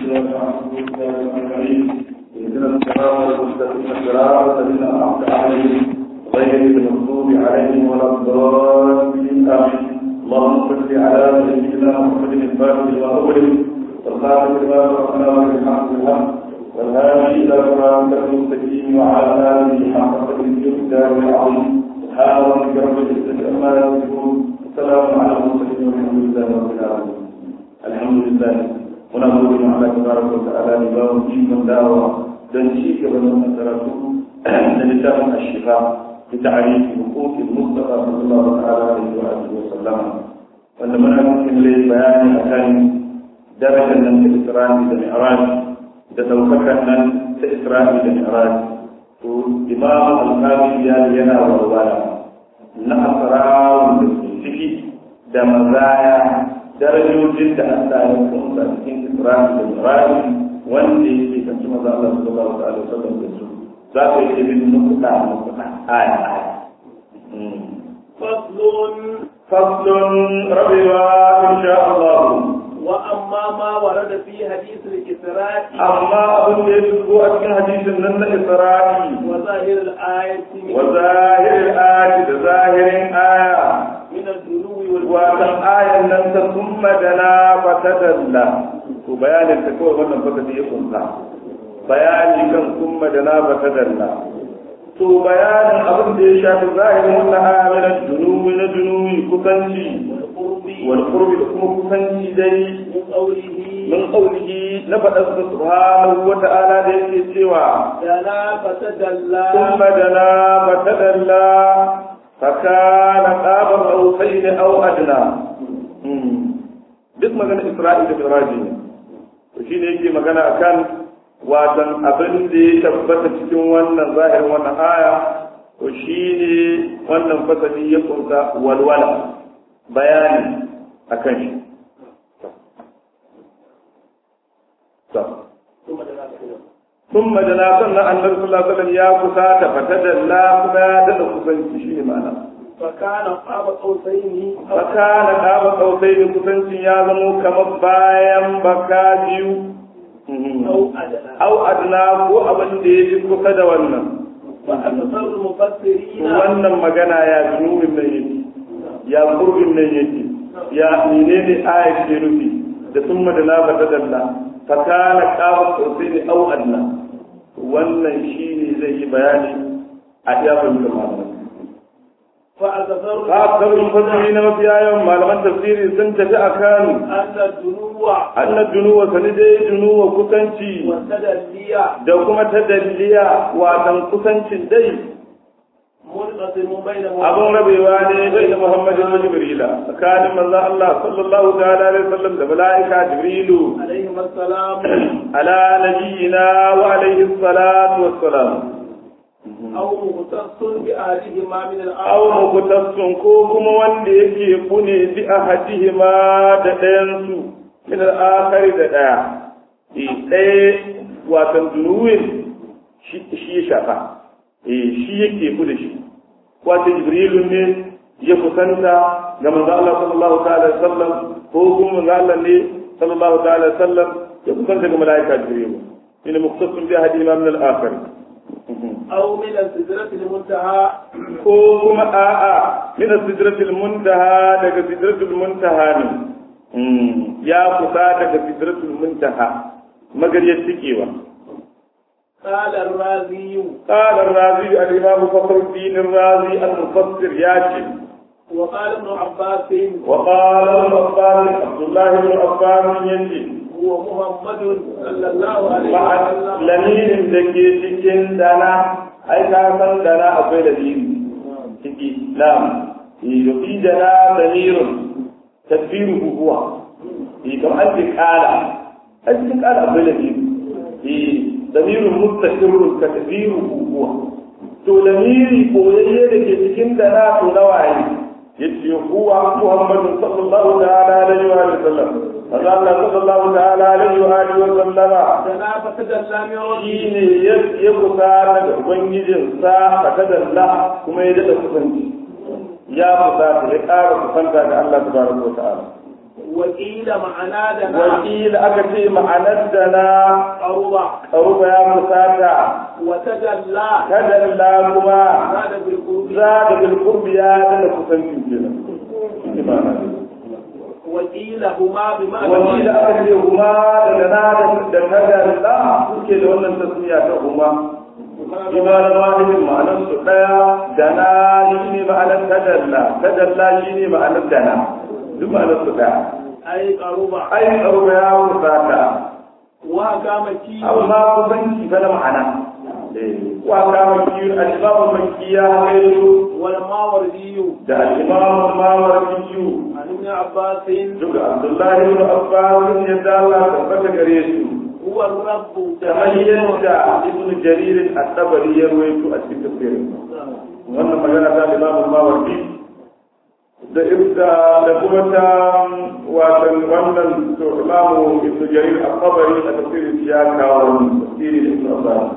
اهدنا الصراط المستقيم صراط الذين انعمت عليهم غير المغضوب عليهم ولا الضالين امين اللهم صل على سيدنا محمد الفاتح لما اغلق والخاتم لما سبقنا والحمد لله والهادي الى صراط المستقيم وعلى اله حق قدره الدار العظيم سبحان ربك رب العزه عما يصفون السلام على المرسلين والحمد لله رب العالمين الحمد لله muna gode ma Allah tabaraka wa ta'ala ne ba mu ikon dawowa don ci gaba da wannan karatu da littafin ashifa bi ta'arifi huquqi mustafa sallallahu ta'ala alaihi wa alihi wa sallam wanda muna cikin lai bayani akan darajar nan ta Isra'i da Mi'raj da daukakan nan ta Isra'i da Mi'raj to Imam Al-Qadi ya yana warwara na asrar da ciki da mazaya darajojin da Allah ya kunsa cikin Isra'i da Mi'raji wanda yake kanci maza Allah sallallahu alaihi wasallam da su za ka yi bin nukuta nukuta aya aya faslun faslun rabewa insha Allah wa amma ma warada fi hadith al-isra'i amma abin da ya shigo a cikin hadisin nan na Isra'i wa zahir al-ayati wa zahirin ayati da zahirin aya min al-duluwi wal watan ayan nan ta summa dana fatadalla to bayanin ta kawai wannan fasali ya kunsa bayani kan summa dana fatadalla to bayanin abin da ya shafi zahirin wannan aya min dunuwi na dunuwi kusanci qurbi wal qurbi da kuma kusanci dai min qawlihi min qawlihi na faɗar sa subhanahu wa ta'ala da yake cewa dana fatadalla summa dana fatadalla فكان قاب قوسين او ادنى duk magana Isra'ila da Miraji ne to shi ne yake magana akan watan abin da ya tabbata cikin wannan zahirin wannan aya to shi ne wannan fasali ya kunsa walwala bayani akan shi ثم دنا سنة النبي صلى الله عليه وسلم يا كساة فتدلى كما دل كسنتي شيء معنى فكان قاب قوسين فكان قاب قوسين كسنتي يا زمو كما بايم بكاجيو أو أدنى أو أدنى ko abin da ya fi kusa da wannan وأكثر المفسرين wannan magana ya junubin nan yake ya kurbin nan yake ya menene aya ke nufi da summa da na bata dalla fakana qaba qawsaini aw adna wannan shine zai yi bayani a jafin da malamai فأكثر ka saurin fasiri na mafiya yawan malaman tafsiri sun tafi akan أن الدنو annad dunuwa sani dai dunuwa kusanci والتدلية da kuma tadalliya watan kusancin dai منقسم بينهم abun rabewa ne bai da Muhammadu da Jibrila tsakanin manzon Allah sallallahu ta'ala alaihi wasallam da malaika Jibrilu عليهما السلام ala nabiyina wa alaihi salatu wassalam أو مختص بأهلهما من aw الآخر muqtassun ko kuma wanda yake kune bi ahadihima da ɗayan su min al-akhari da ɗaya eh ɗaya watan dunuwin shi shi ya shafa eh shi yake ku da shi wato jibrilu ne ya kusanta ga manzo Allah sallallahu ta'ala alaihi wasallam ko kuma manzo Allah ne sallallahu ta'ala alaihi wasallam ya kusanta ga malaika jibrilu ina muqtasun bi ahadihima min al-akhari أو من السدرة المنتهى ko kuma a'a min sidratil muntaha daga sidratul muntaha ne ya kusa daga sidratul muntaha magariyar cikewa قال الرازي قال الرازي الإمام فخر الدين الرازي المفسر ياتي وقال ابن عباس وقال ابن عباس عبد الله بن عباس ينجي هو محمد صلى الله عليه مع وسلم laminin da ke cikin dana ai ka san dana akwai lamiri ciki lam yufi dana lamirun tadbiruhu huwa eh kamar an ce kala a cikin kala akwai lamiri eh lamirun mustaqirrun ka tadbiruhu huwa to lamiri koyayye da ke cikin dana to nawa ne yace huwa muhammadun sallallahu ta'ala alaihi wa sallam Allah sallallahu ta'ala alaihi wa alihi wa sallama دنا فتدلى من shi ربه ne ya kusa daga ubangijinsa a tadalla kuma ya daɗa kusanci ya kusa ya ƙara kusanta ga Allah tabaraka wa ta'ala وقيل معنا دنا wakila aka ce ma'anar da na قرب ƙaruba ya fusata وتجلى kadalla kuma زاد بالقرب za da bilkurbi ya dana kusancin kenan Shi ma'ana ne. وقيل هما بمعنى wakila aka ce huma da na da kadalla suke da wannan tasmiya ta huma imanin wahidin ma'anar su ɗaya dana shi ne ma'anar kadalla kadalla shi ne ma'anar dana duk ma'anar su ɗaya أي قرب ai ƙaruba ya fusata وهكا مكي amma kusanci fa na ma'ana wa kama kiyu al-imam makki ya hairu والماوردي da al-imam mawardi عن ابن عباس duka abdullahi ibn abbas ya da Allah tabbata gare su هو الرب kamar yadda ibn jarir at-tabari ya rawaito a cikin tafsirin wannan magana ta imam mawardi da ibda da kuma ta watan wannan to imam ibn jarir at-tabari a tafsirin ya kawo tafsirin ibn abbas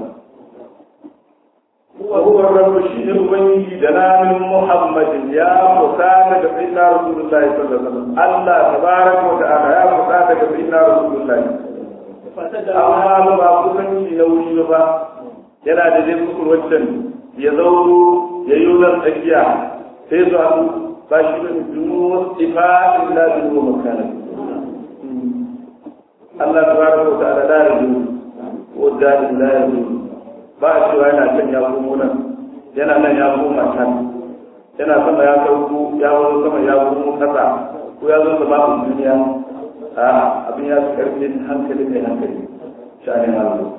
وهو الرب شيء ubangiji da namin Muhammadin ya fusata da sayyidina Rasulullahi sallallahu alaihi wasallam Allah tabaraka wa ta'ala ya fusata da sayyidina Rasulullahi فتدلى amma ba kusanci na wuri ba yana da dai kusur wancan ya zauro ya yi zan tsakiya sai su haɗu ba shi ba ne dunu ifa illa dunu makana Allah tabaraka wa ta'ala la yadu wa dalil la yadu ba a cewa yana can ya komo nan yana nan ya koma can yana sama ya sauko ya wani sama ya komo kasa ko ya zo sama a duniya a abin ya fi karfin hankali mai hankali sha'anin Allah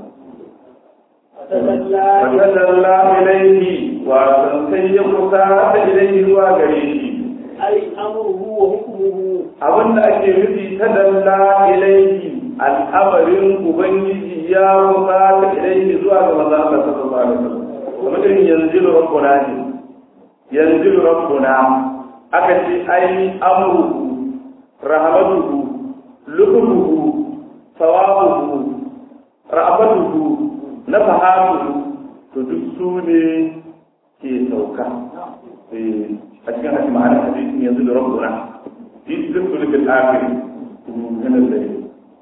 فتدلى fatadalla ilaihi wa sai ya kusa da ilaihi zuwa gare shi أي أمره وحكمه abin da ake nufi tadalla ilaihi al'amarin ubangiji ya kusa da ilaihi zuwa ga manzo Allah sallallahu alaihi wasallam kamar irin yanzu rabbuna ne yanzu rabbuna aka ce ai amru rahmatuhu lubuhu sawabuhu ra'abatuhu nafahatuhu to duk su ne ke sauka eh a cikin hadisi ma'ana hadisin yanzu da rabbuna fi sirri bil akhir min al-layl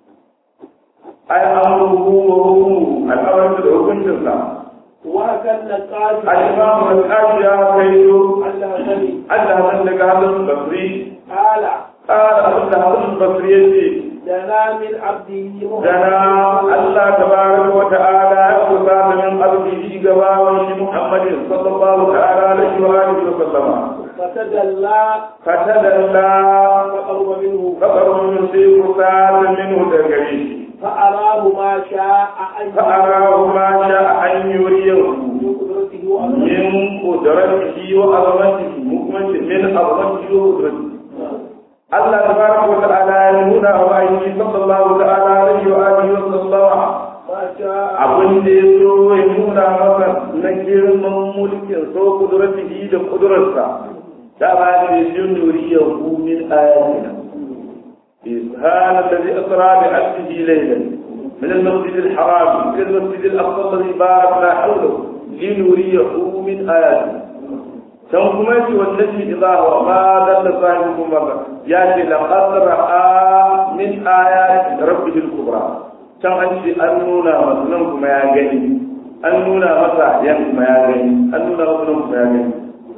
ai amruhu wa hukmuhu al-amru da hukuncinsa وهكذا النقاش al-imam al-qashi ya kaito الله غني Allah nan daga hadin basri قال qala abinda hadin basri yace دنا من عبده dana Allah tabaraka wa ta'ala ya kusa da min abdihi gabawan shi Muhammadin sallallahu ta'ala alaihi wa alihi wa sallama فتدلى fatadalla فقرب منه kafarun min sai kusa da minhu da gare shi فأراه ما شاء أن fa'arahu ma sha an yuriyahu من قدرته وأمره min qudratihi wa azamatihi mu'min min azamatihi wa qudratihi Allah tabaraka wa ta'ala ya nuna wa ayyuki sallallahu ta'ala alaihi wa alihi wa sallama ما شاء abin da ya so ya nuna masa na girman mulkin so kuduratihi da kudurarsa da ba ne jin nuriyahu min ayatina سبحان الذي أسرى بعبده ليلا من المسجد الحرام إلى المسجد الأقصى الذي باركنا حوله لنريه من آياته can kuma yace wannan idza wa ma dalla sahibukum marra ya ce laqad ra'a min ayati rabbihil kubra can an ce an nuna masa nan kuma ya gani an nuna masa yan kuma ya gani an nuna masa nan kuma ya gani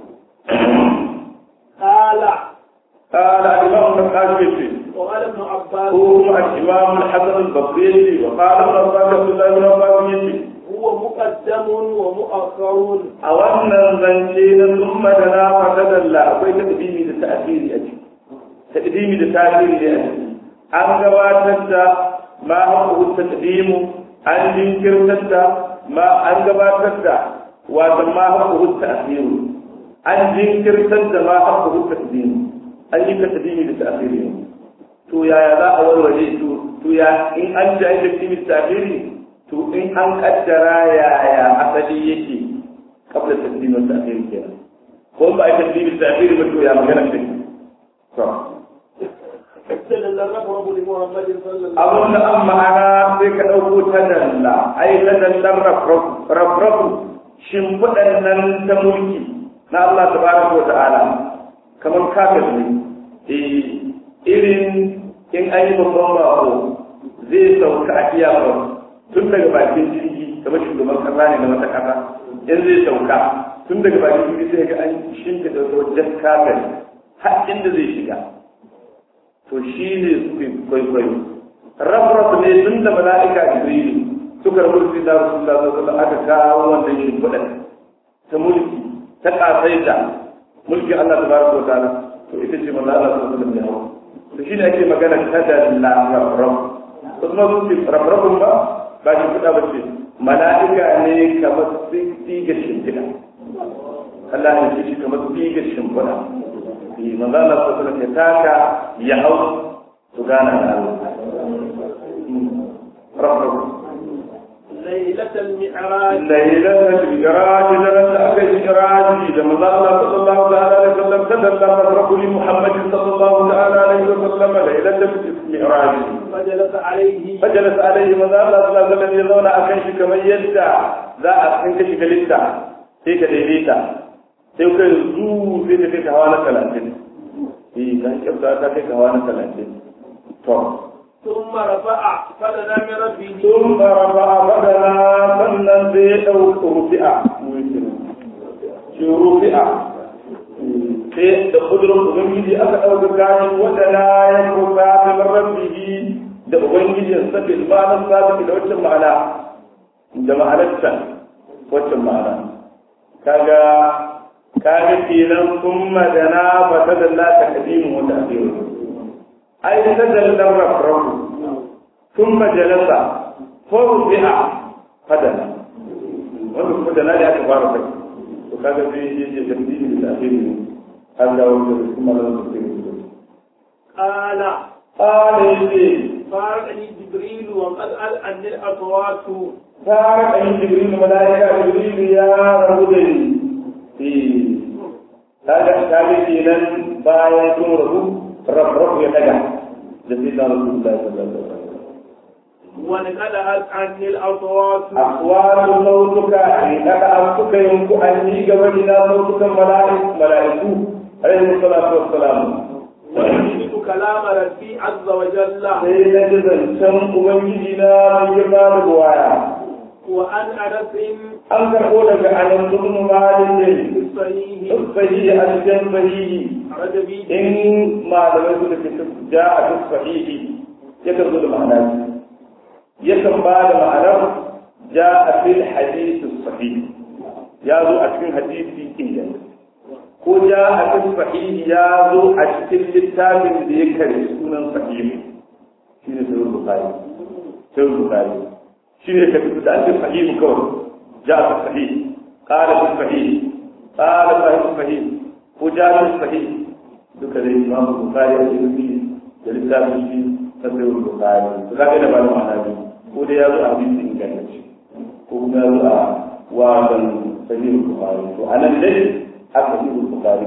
قال قال الإمام النقاشي وقال ابن عباس هو الإمام الحسن البصري وقال ابن عباس عبد الله بن عباس يجي هو مقدم ومؤخر a wannan zance na summa da na fata dalla akwai takdimi da ta'khiri a ciki takdimi da ta'khiri ne a ciki an gabatar da ma haƙu takdimu an jinkirtar da ma an gabatar da wato ma haƙu ta'khiru an jinkirtar da ma haƙu takdimu an yi takdimi da ta'khiri to yaya za a warware to to ya in an ji takdimi da ta'khiri to in an kaddara yaya asali yake kabla taslim wa ta'khir kenan ko ba ai taslim da ta'khir ba to ya magana ce to اكتل الرب لمحمد صلى الله عليه abun da an ma'ana sai ka dauko ta dalla ai ta dallar rafrafu shimfiɗan nan ta mulki na Allah tabaraka wa ta'ala kamar kafir ne eh irin in an yi babban bako zai sauka a iyakar tun daga bakin jirgi kamar shugaban kasa ne na wata kasa in zai sauka tun daga bakin jirgi sai ga an shimfiɗa wajen kafin har inda zai shiga to shi ne suke kwaikwayo rafraf ne tun da mala'ika jibrilu suka rabu da rasulullah sallallahu alaihi aka kawo wannan shimfiɗar ta mulki ta ƙasaita mulki Allah tabaraka wa ta'ala to ita ce manzo Allah sallallahu alaihi wasallam to shi ne ake magana kada la rafraf to kuma sun ce rafrafun ba ba shi kuɗa ba ce mala'ika ne kamar tsiga shimfiɗa Allah ya ce shi kamar tsiga shimfiɗa yi manzo Allah sallallahu alaihi ya taka ya hau su gana da Allah rafraf ليلة المعراج ليلة المعراج لنا أكل المعراج لما الله صلى الله عليه وسلم تدلى الرب لمحمد صلى الله عليه وسلم ليلة المعراج فجلس عليه فجلس عليه من الله صلى الله عليه وسلم يزون أكنش كما يدع ذا أكنش كلتا هيك ديليتا هيك زو زي تكيك هوانا ثلاثين إيه كان كبدا تكيك هوانا ثلاثين طب ثم رفع فدنا من ربه ثم رفع بدنا sannan sai ya ɗauka rufi'a shi rufi'a sai da kudurin ubangiji aka ɗauka gani wadana ya kuka ta rabbihi da ubangijin sa bil ma'anar sabi da wacce ma'ana da ma'anarta wacce ma'ana kaga kaga kenan kuma dana fa tadalla takdimu wa ta'khir ai tadalla rafrafu ثم جلس فرفع فدنا wanda kuma da nadi aka fara kai to kaga sai ya je tambayi da akhiri har da wanda kuma da su ke قال qala yace فارقني جبريل وقد ألأني الأصوات fara kan jibril malaika jibril ya rabu da ni eh kaga kaga kenan bayan sun rabu rafrafu ya daga da sai da rasulullahi sallallahu alaihi wasallam ونقلعت عني الأصوات أقوال صوتك إنك أنتك ينكو أني قبلنا صوتك ملائك ملائكو عليه الصلاة والسلام ويجد كلام ربي عز وجل sai na ji zancen Ubangijina mai girma da ruwaya. وأن أنس An karɓo daga anan dukkan malin ne, الصحيح duk sahihi a cikin sahihi, خرج به in malamai su da ke ja a duk sahihi, yakan zo da ma'ana biyu. Yakan ba da ma'anar ja a fil hadisi sahihi, ya zo a cikin hadisi inganta. ko ja a cikin sahihi ya zo a cikin littafin da ya kare sunan sahihi shi ne sahih bukhari sahih bukhari shi ne kafi da ake sahihi kawai ja a sahihi qala fi sahihi qala sahih sahihi ko ja a sahihi duka dai imam bukhari ya yi da littafin shi na sahih bukhari to kaga da ba da ma'ana biyu ko dai ya zo a hadisi ingantacce ko kuma ya zo a wadan sahih bukhari to anan dai haka yi bukari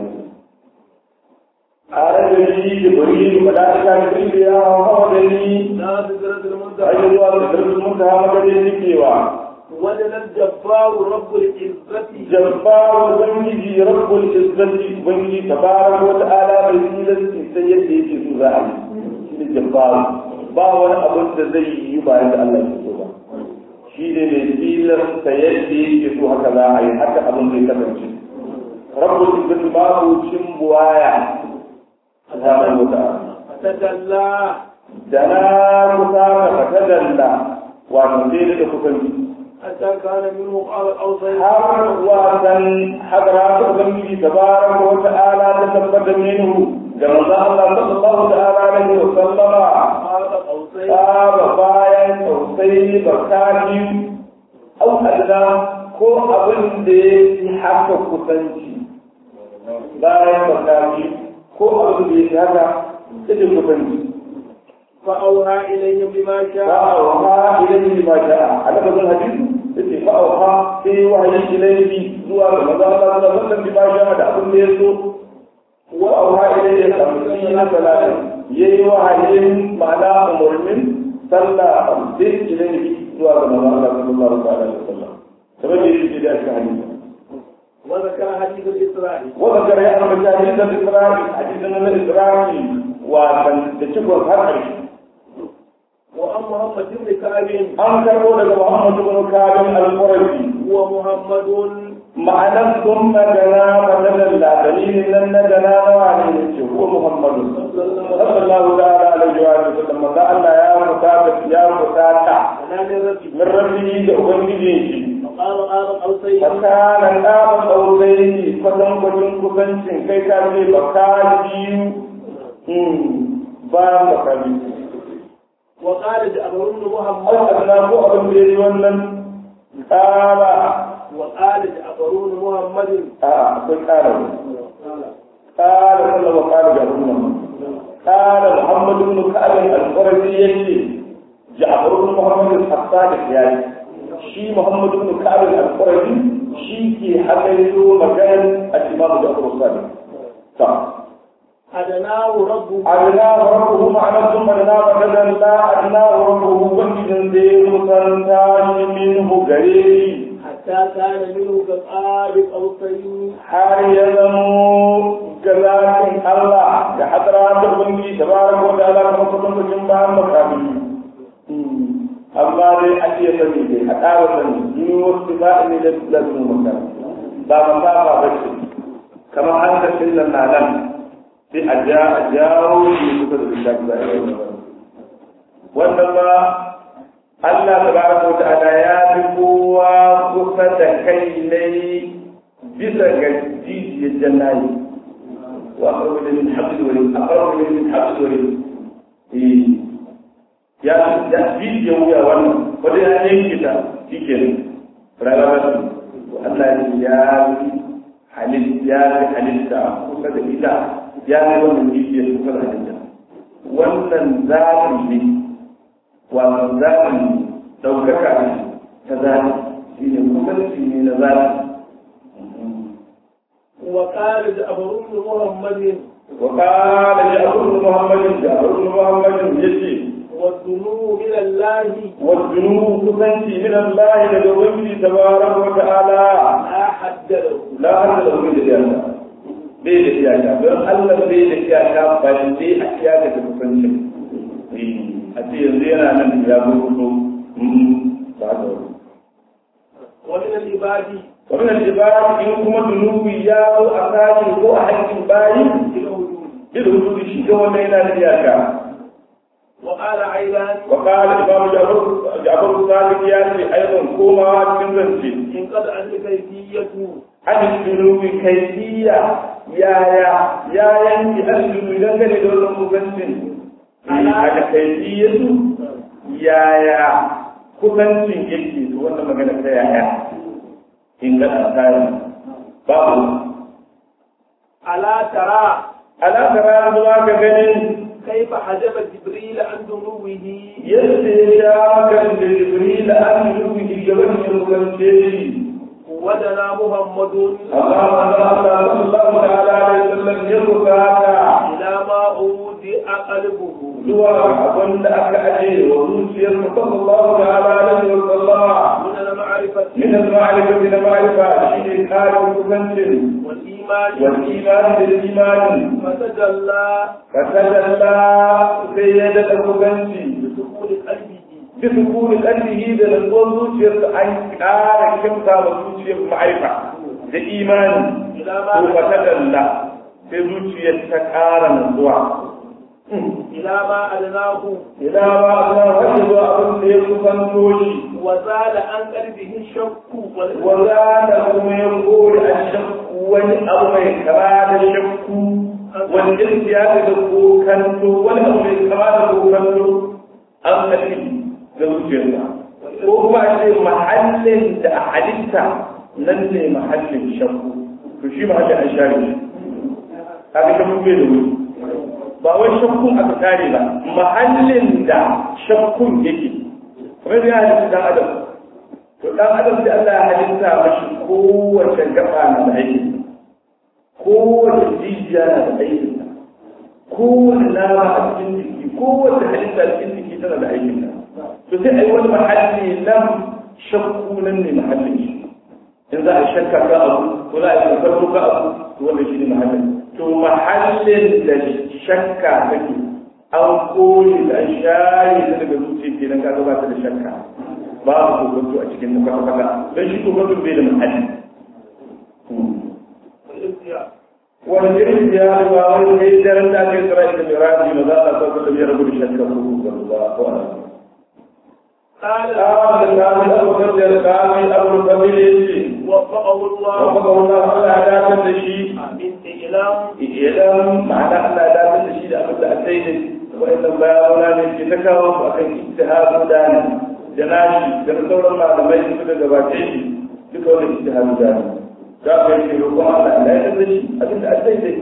a rage shi jibril malaika jibril ya hawa da ni لا بذرة المنتهى ayi zuwa da darbin muntaha madadin nikewa وجل الجبار رب العزة jabbar ubangiji rabbul izzati ubangiji tabaraka wa ta'ala bai tilasti sai yadda yake so za a yi shi ne jabbar ba wani abin da zai yi bayan da Allah ya so ba shi ne mai tilasta yadda yake so haka za a yi haka abin zai kasance rabbul izzati babu cin buwaya subhanahu wa ta'ala فتجلى da na kusa ka fatadalla wato dai da kusanci حتى كان منه قال الأوصي har wasan hadara ta ubangiji tabaraka wa ta'ala ta tabbata minhu da manzo Allah sallallahu ta'ala alaihi wa sallama قال الأوصي saba bayan tausayi bakani au adna ko abin da ya fi haka kusanci bayan bakani ko abin da ya fi haka cikin kusanci فأوحى إليهم بما شاء فأوحى إليه ما شاء على هذا الحديث يقول فأوحى في وحي إليه زوا رمضان الله صلى الله عليه وسلم بما شاء دعب الناس وأوحى إليه خمسين ثلاثة يي وحي معنى أمر من صلى خمسين إليه زوا رمضان الله صلى الله عليه وسلم سبب يجي إلى الحديث وذكر حديث الإسراء وذكر يا أحمد حديث الإسراء حديث الإسراء wasan da cikon har ƙarshe وعن محمد بن كعب an karɓo daga Muhammadu bin Kabin al-Qurashi هو محمد ma'anar sun magana maganar da dalilin nan na gana na wani ne ce ko Muhammadu sallallahu ta'ala alaihi wa sallam manzo Allah ya mutata ya mutata أنا لربي min rabbihi da ubangijin shi فقال قال قوسين fakana ɗaban ɗaurayi kwatan kwatan kusancin kai ka ce baka biyu bayan baka biyu وقال جعفر بن an محمد adana ko abin da ya yi wannan ƙara وقال جعفر بن محمد a akwai ƙara قال ƙara sallama ƙara ga wannan ƙara muhammadu bin ka'abin al-qurazi yace ja'far bin muhammad al-hassani ya yi shi muhammadu bin ka'abin al-qurazi shi ke hakaito maganar al-imam ja'far al-sadiq ta أدناه ربه أدناه ربه معنى ثم أدناه بدلا لا أدناه ربه وجدا ذي مسلطان منه قريب حتى كان منه كقاب قوسين har ya zamo gazakin Allah da hadara da ubangi tabaraka wa ta'ala kuma kullum cikin bayan makami amma dai a ce sani dai a ƙara sani yi wasu ba ne da lalun makami ba masafa ba ce kamar hankacin nan na nan sai a ja a jawo shi kusa da littafi za a yi wannan ma Allah tabaraka wa ta'ala ya fi kowa kusa da kai ne bisa ga jijiyar jannayi wa aqrabu min habl wal aqrabu min habl wal eh ya ya jijiyar wuya wannan wanda ya yanke ta shikenan rayuwa ta Allah ya fi halil ya fi halitta kusa da ita ya fi wannan jijiyar kusa da halitta wannan zaɓi ne wato zaɓi ɗaukaka ne ta zaɓi shi ne kusanci ne na zaɓi وقال جعفر بن محمد وقال جعفر بن محمد جعفر بن محمد يجي والذنوب من الله والذنوب كسنتي من الله لدوله تبارك وتعالى لا حد له لا حد له من الجنة bai da iyaka don Allah bai da iyaka ba sai a iyaka da kusanci a ce yanzu yana nan ya gudu ba da wani ومن العباد ومن العباد إن كما ذنوبي يا أساكي هو حق باي الوجود بالوجود شيء ولا إلى الإياك وقال أيضا وقال الإمام جعفر جعفر الصادق ياتي أيضا كما تنزلتي إن قد أن كيفية عن الذنوب كيفية يا يا يا ينتي الذنوب دنگane da wannan kusancin ana kaifiyatu ya ya kusancin yake to wannan magana ta yaya in ga tsari babu ألا ترى ala tara zuwa ga ganin كيف حجب جبريل عن ذنوبه yadda ya sha kan da jibril an rubuci gaban ya rubance shi ودنا محمد amma manzo Allah sallallahu ta'ala alaihi wasallam ya rubata إلى ما أودع قلبه zuwa abin da aka aje wa zuciyar mu sallallahu ta'ala alaihi wasallama من المعرفة min al-ma'rifa min al-ma'rifa shine karin kusancin والإيمان wal iman bil iman فتجلى kasalla sai ya da kusanci بسكون قلبه بسكون قلبه da nutsuwar zuciyarsa an ƙara kimta wa zuciyar ma'aifa da imani إلى ko ما wata dalla sai zuciyar ta ƙara nutsuwa إلى ما أدناه ila ba Allah har zuwa abin da ya kusanto shi وزال عن قلبه الشك والإثم wa za ta kuma ya kore a shakku wani abu mai kama da shakku wani gaskiya da kokanto wani abu mai kama da kokanto an kalli da zuciyarsa ko kuma a ce mahallin da a halitta nan ne mahallin shakku to shi mahallin an share shi haka shakku bai da wuri ba wai shakkun aka kare ba mahallin da shakkun yake kamar da ya halitta dan adam to dan adam da Allah ya halitta mashi kowace gaba na da aiki kowace jijiya na da aikin kowace nama a cikin jiki kowace halitta a cikin jiki tana da aikin to sai ai wani mahalli nan shakku nan ne mahallin shi in za a shakka ka abu ko za a yi farko ka abu to wannan shi ne mahallin to mahallin da shakka take an kore da an share ta daga zuciya kenan ka ba ta da shakka babu kokonto a cikin kwata-kwata don shi kokonto bai da muhalli wani irin ya ba wani kai daren da aka yi tsara ita mai rafi ma za a sauka da biyar gudu shakka ko kokonto ba ko ana قال قال كامل أبو بكر كامل أبو بكر يجي وفقه الله وفقه الله على عدالة الشيء من إعلام idan ma'ana Allah ya dace da shi da abin da a sai da wa'annan bayanuna ne ke ta kawo su akan ijtihadu da ne da nashi da sauran malamai su da gabace shi duka wannan ijtihadu da ne za ka yi roƙon Allah ya dace da shi abin da a sai da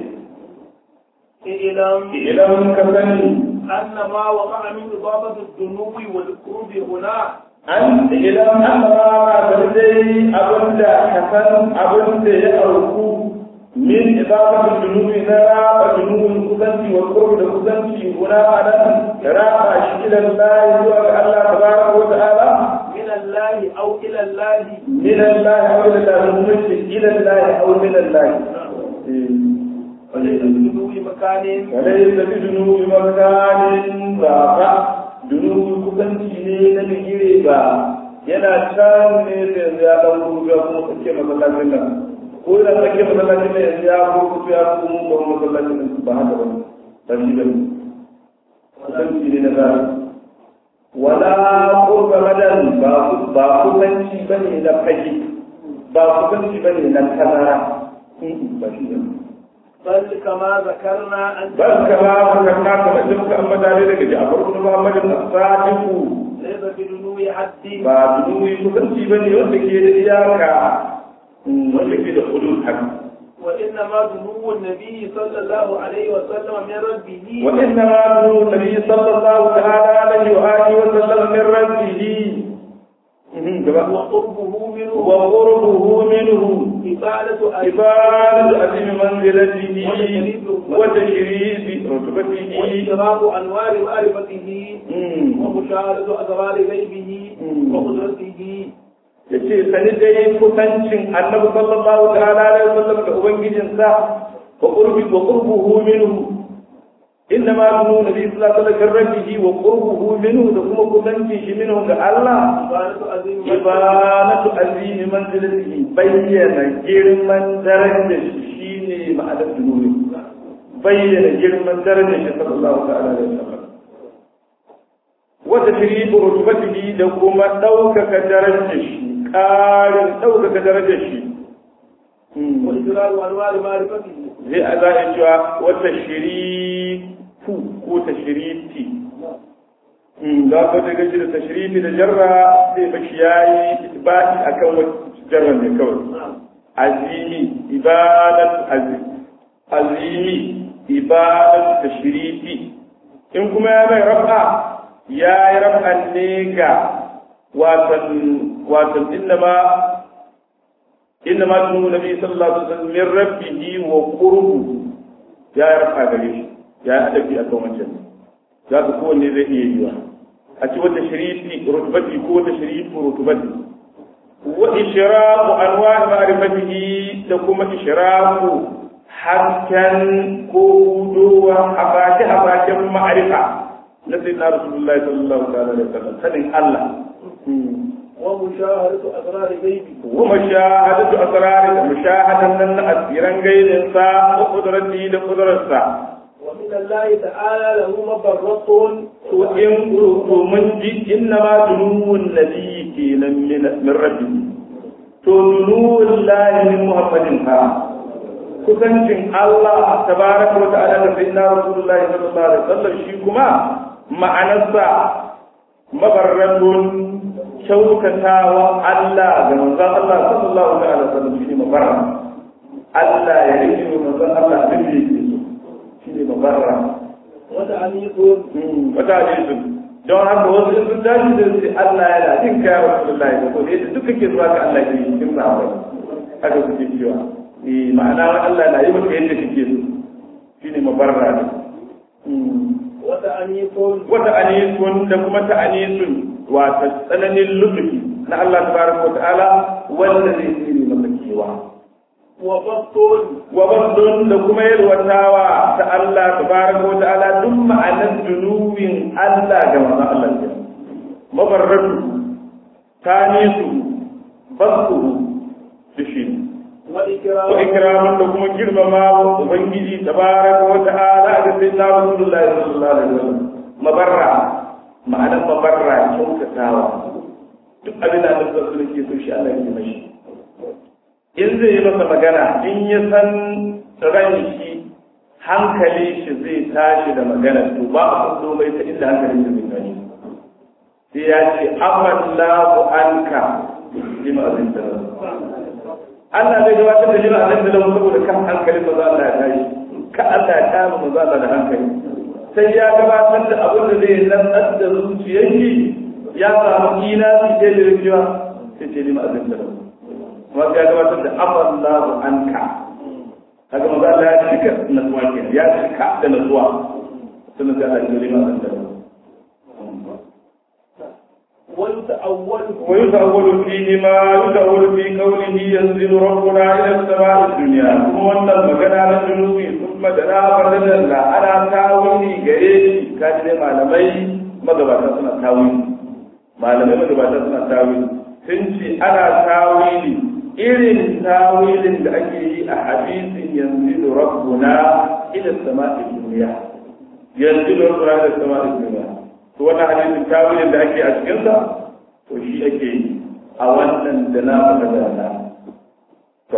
إعلام idan ka sani أن ما وقع من إضافة الدنو والقرب هنا an idan an fara da dai abin da ka san abin da ya auku min idafatul junubi na raba junubin kusanci wa qurbi da kusanci guna anan raba shi ila Allah zuwa ga Allah tabaraka wa ta'ala من الله أو إلى الله min Allah aw ila Allah mutum ila Allah aw min Allah وليس بدنو مكان وليس بجنوب مكان بابا جنوب kusanci ne na bigire ba yana can ne da yanzu ya ɗan ruga kuma kake masallacin nan ko yana kake masallacin nan yanzu ya ruga ya kuma ba masallacin nan ba haka ba ba shi ba kusanci ne na zara wala qurba madan ba ba kusanci bane na fage ba kusanci bane na tazara ba shi ba بل كما ذكرنا أن بل كما ذكرنا كما جمك أما ذلك جعفر بن محمد الصادق ليس بدنو حد ba dunuwi kusanci ba ne wanda ke da iyaka wanda ke da hudud haka وإنما دنو النبي صلى الله عليه وسلم من ربه وإنما نور النبي صلى الله تعالى عليه وآله وسلم من ربه وقربه منه وقربه منه إفادة عبادة عظيم منزلته وتشريف رتبته واشتراك أنوار معرفته ومشاهدة أسرار غيبه وقدرته ya ce sani dai kusancin annabi sallallahu ta'ala alaihi wasallam da ubangijinsa wa qurbi wa qurbuhu minhu inna ma kunu nabi sallallahu alaihi wasallam rabbihi wa qurbuhu minhu da kuma kusancin shi minhu ga Allah إفادة عظيم ibanatu azimi manzilatihi bayyana girman darajar shi shine ma'anar dunuwi bayyana girman darajar shi sallallahu ta'ala alaihi wasallam wata shiribu rutubatihi da kuma ɗaukaka darajar shi ƙarin ɗaukaka darajar shi وإشراك أنوار معرفته zai a za a cewa wata shirifu ko ta shiriti da aka daga shi da ta shirifi da jarra zai bashi ya yi baɗi a kan wata jarra ne kawai azimi ibadat azimi ibadat ta shirifi in kuma ya mai rafa ya yi rafa ne ga watan watan inda ma inna ma tunu nabi sallallahu alaihi wasallam min rabbihi wa qurbu ya yarfa gare shi ya yi adabi a kan wancan za ka kowanne zai iya yiwa a ci wata sharifi rutubati ko wata sharifi rutubati wa ishraqu anwa'i ma'rifatihi da kuma ishraqu hasken ko hudowa habaki habakin ma'arifa na sayyidina rasulullahi sallallahu alaihi wasallam sanin Allah ومشاهدة أسرار غيبه ومشاهدة أسرار مشاهدة من أسيرا غير سا وقدرته لقدرته ومن الله تعالى له مبرة وإن قلت من جي إنما دنو النبي كينا من من ربه تدنو الله من محمد ها kusancin Allah tabaraka wa ta'ala da sayyidina Rasulullahi sallallahu alaihi wasallam shi kuma ma'anarsa mabarratun kyautatawa Allah ga manzon Allah sallallahu alaihi wasallam shine mabarra Allah ya rike manzon Allah abin da yake so shine mabarra وتعنيف wata hadisin don haka wasu in sun tashi da su Allah yana jin kaya wa Rasulullahi da kuma yadda duk kake zuwa ga Allah ke cikin sahabbai haka suke cewa eh ma'ana Allah na yi maka yadda kake so shine mabarra ne وتعنيف wata anisun da kuma ta anisun wata tsananin lutufi na Allah tabaraka wa ta'ala wanda zai tsiri maka kewa وبسط wa basdun da kuma yalwatawa ta Allah tabaraka wa ta'ala duk ma'anar dunuwin Allah ga manzon Allah ne mabarratu tanisu basdu dishi wa وإكرام ikraman da kuma girmama wa ubangiji tabaraka wa ta'ala ga sayyidina Rasulullahi sallallahu alaihi wasallam mabarra ma'anar mabarra kyautatawa duk abin da Allah sallallahu alaihi wasallam ke so shi Allah ya yi mashi in zai yi masa magana in ya san ran shi hankali shi zai tashi da magana to ba a kudo mai ta inda hankali shi zai tashi sai ya ce amallahu anka lima azin da Allah zai gabatar da lima azin da saboda kan hankali ba za Allah ya tashi ka Allah ya kama ba za Allah da hankali sai ya gabatar da abin da zai lantsar da zuciyar shi ya samu ina su ke da rikiwa sai ce lima azin da kuma ya gabatar da amallahu anka kaga maza Allah ya cika natsuwa ke ya cika da natsuwa sannan sai Allah ya yi ma da ويتأول ويتأول فيه ما يتأول في قوله ينزل ربنا إلى السماء الدنيا ثم أن المكان الجنوب ثم دنا فردنا أنا تاويني غريب كان ما لمي مغباتا سنة تاويني ما لمي مغباتا سنة تاويني سنتي أنا تاويني irin tawilin da ake yi a hadisin yanzu rabbuna ila sama'i duniya yanzu rabbuna ila sama'i duniya to wannan hadisin tawilin da ake a cikin sa to shi ake yi a wannan da na faɗa da na to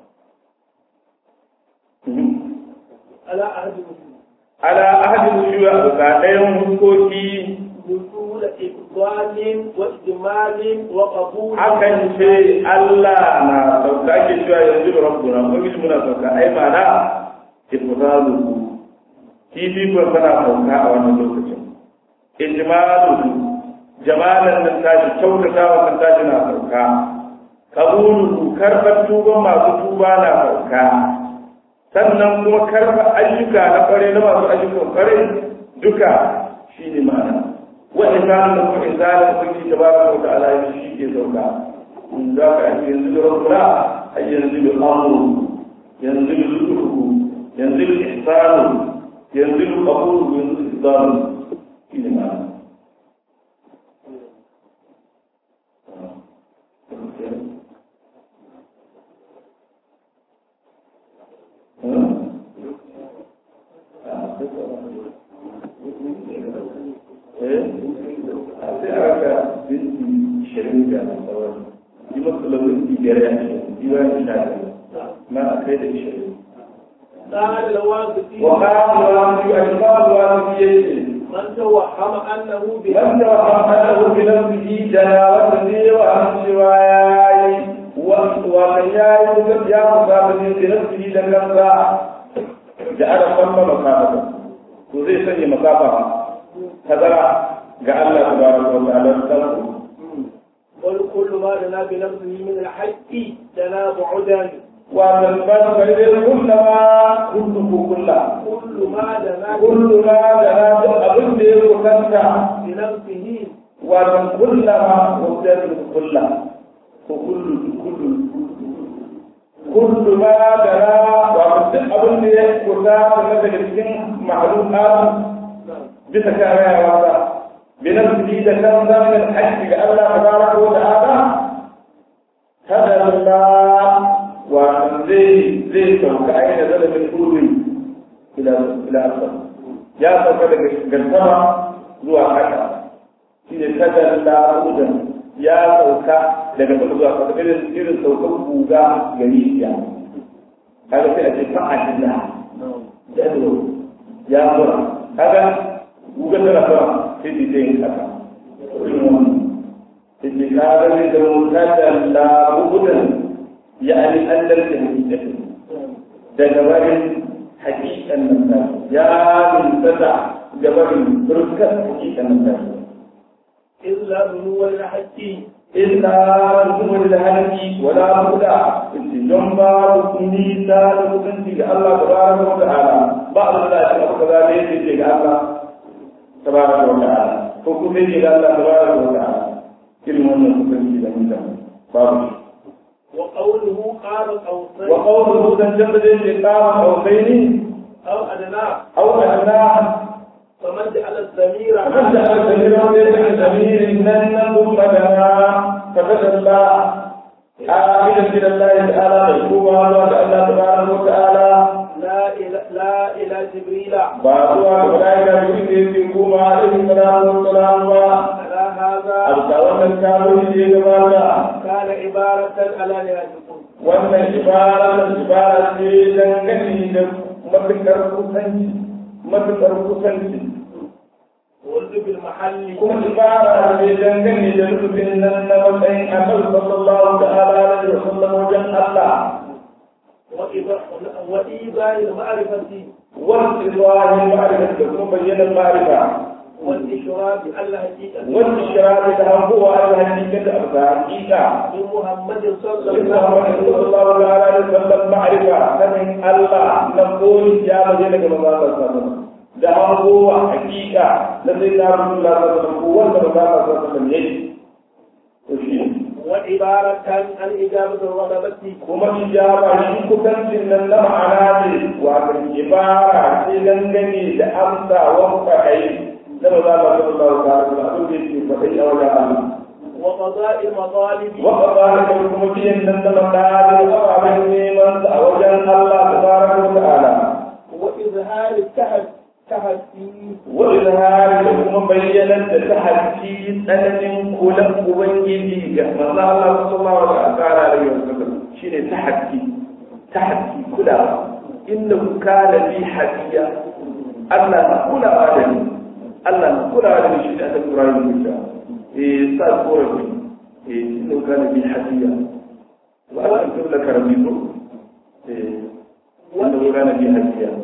على عهد مسلم ala ahadin shuwa ga ɗayan hukoki دخول إفضال وإجمال وقبول akan ce Allah na sauka ake cewa yanzu rabbuna ko bishi muna sauka ai mana ifdalu kifi ko tana sauka a wannan lokacin ijmalu jamalan nan tashi kyautatawa nan tashi na sauka kabulu karɓar tuban masu tuba na sauka sannan kuma karɓar ayyuka na kware na masu ayyukan kware duka shi ne ma'ana wani zanen da kuma zanen da kuke ta baka wata alayi shi ke sauka in za ka ake yanzu da rabbuna a yanzu da amuru yanzu da luluhu yanzu da ihsanu yanzu da kabulu yanzu da ihsanu shi ne ma'ana قال الواقفي وقال الواقي أشباب الواقي من توهم أنه من بنفسه توهم بنفسه جناوته وعن سواي ومن يعلم يا مصابه بنفسه لنفسه جعل ثم مصابه وزي سني مصابه تذرع قال الله تبارك وتعالى استغفر قل كل ما لنا بنفسه من الحق لنا بعدا وتنبت فإذا كلما كله كله كل ما لنا كل ما دنا أبن دير وكنت بنفسه ومن كلما وجدت كله وكل كل كل ما دنا ومن أبن دير وكنت من تجسين معلومات بسكارة وعلا بنفسه ذكر من الحج الله تبارك وتعالى هذا الله ومن زي زي سوك أين نزل من أولي إلى إلى أسفل يا سوك لك قسمة زوا حكا shine kada la'udan ya sauka daga sama zuwa kasa irin irin saukan buga gari ya kaga sai a ce fa'adilla jado ya zura kaga buga tana sama sai ce sai yin kasa sai ce kaga zai zama kada la'udan ya ani an lalce hakikatin daga barin hakikan nan ya nuna da barin turkar hakikan nan إلا بنو الحق إلا رسول الهدي ولا هدى جنبا نيسا لكنتي الله تبارك وتعالى بعض الله يشرف كذلك يجي الله تبارك وتعالى حكم يجي الله تبارك وتعالى كل من يكون في ذلك باب وقوله قال قوسين وقوله تنجبد لقام قوسين أو أدنى أو أدناه فمن جعل الضمير فمن جعل الضمير وليس ضمير لن ثم دنا فتدلى آمنا إلى الله تعالى مشكورا وأن الله تبارك وتعالى لا إلى لا إلى جبريل بعضها الملائكة بإذن يقوم عليه الصلاة والسلام على هذا أبدا كانوا يجيبون كان عبارة على نهايتكم wannan ibara ibara ce dangane da matuƙar kusanci matuƙar kusanci ولد بالمحل kuma ibara ce dangane da rubutun nan na matsayin annabi sallallahu ta'ala alaihi wa sallam wajen Allah وإيضاح- وإيضاح المعرفة wal idrahi ma'rifat da kuma bayyana ma'rifa والإشراف على الحقيقة wal ishraq da hanbuwa al hakika da haqiqa بمحمد صلى inna الله عليه Muhammad وسلم sallallahu ta'ala alaihi wa sallam ma'rifa sanin Allah na koyi ya bayyana ga manzo sallallahu alaihi wa sallam da hanbuwa hakika na sayyidina Rasulullah sallallahu alaihi wa sallam wanda manzo sallallahu alaihi wa sallam yayi to shi وعبارة عن إجابة الرغبة kuma ijaba shi kusancin nan na ma'ana ne wato ibara ce dangane da amsa wanka ai na ba za ba ta ba ta ba abin da yake faɗi a wajen Allah وقضاء المطالب wa qadalika kuma biyan nan da madadin ababen neman sa a wajen Allah tabaraka wa ta'ala وإظهار التحد تحدي wa izhari da kuma bayyanar da tahaddi tsananin kulan ubangiji ga manzo Allah sallallahu alaihi wa sallam shine tahaddi tahaddi kulawa innahu kana bi hadiya Allah na kulawa da ni Allah na kulawa da ni shi da Qur'ani mutum eh sa korafi eh innahu kana bi hadiya wa an tula karamitu eh innahu kana bi hadiya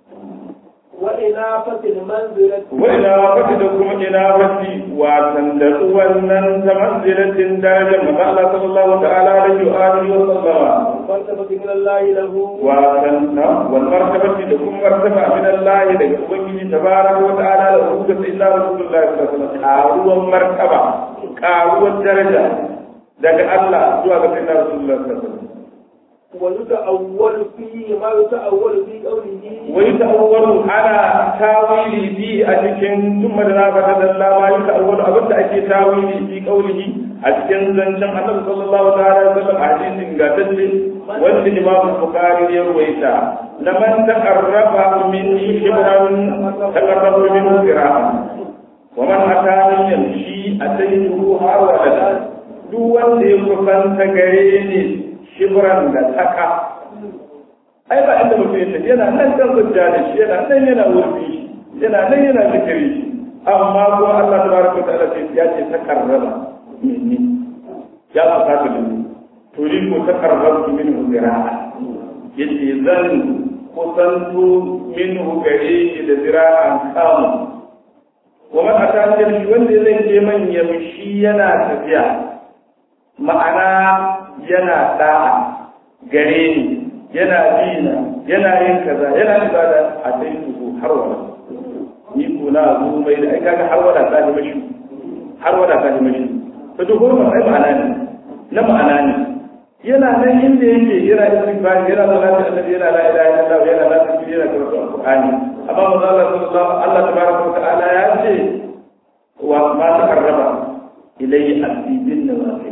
وإنافة المنزلة وإلى وقت لكم إلى وقت وتندق ونن منزلة درجة ما الله صلى الله تعالى عليه وآله وسلم مرتبة من الله له وتن والمرتبة لكم مرتبة من الله لكم تبارك وتعالى له إلا رسول الله صلى الله عليه وسلم قاروا مرتبة قاروا درجة daga Allah zuwa ga sayyidina Rasulullah sallallahu alaihi wasallam ويتأول فيه ما يتأول في قوله ويتأول على تاويل في أجل ثم دنا فتدلى ما يتأول أبدا أكي تاويل في قوله أجل زنجم النبي صلى الله عليه وسلم حديث قاتل وانت إمام البخاري يرويتا لمن تقرب مني شبرا تقرب منه ذراعا ومن أتاني يمشي أتيته هرولا duk wanda ya kusanta gare ni shibran da taka ai ba inda mutum yake yana nan kan hujja da shi yana nan yana wurfi yana nan yana zikiri shi amma ko Allah tabaraka ta'ala sai ya ce ta karraba minni ya fata da ni to ni ko ta karraba min zira'a yace zan kusanto minhu gare shi da zira'an kamu wa man atani shi wanda zai je man yamshi yana tafiya ma'ana yana da'a gare ni yana dina yana yin kaza yana ibada a sai su har wala ni ko na zo mai da ai kaga har wala ta ji mashi har wala ta ji mashi to duk wannan ai ma'ana ne na ma'ana ne yana nan inda yake yana istighfar yana salati annabi yana la ilaha illallah yana la ilaha yana karatu alqur'ani amma manzo Allah sallallahu Allah tabaraka wa ta'ala ya ce wa ma taqarraba ilayhi abdi bin nawafil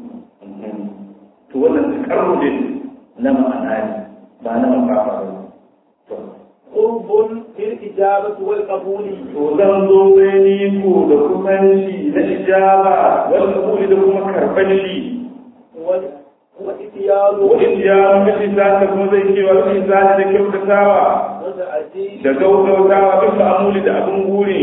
to wannan takarru ne na ma'ana ne ba na mafafa ba to قرب في الإجابة والقبول to zan zo ni ku da kusanci na ijaba wal qabuli da kuma karban shi وال- والإتيان wa in ya miji za ta kuma zai ce wa in za ta kyautatawa والعزيز da gaugautawa duk amuli da abin guri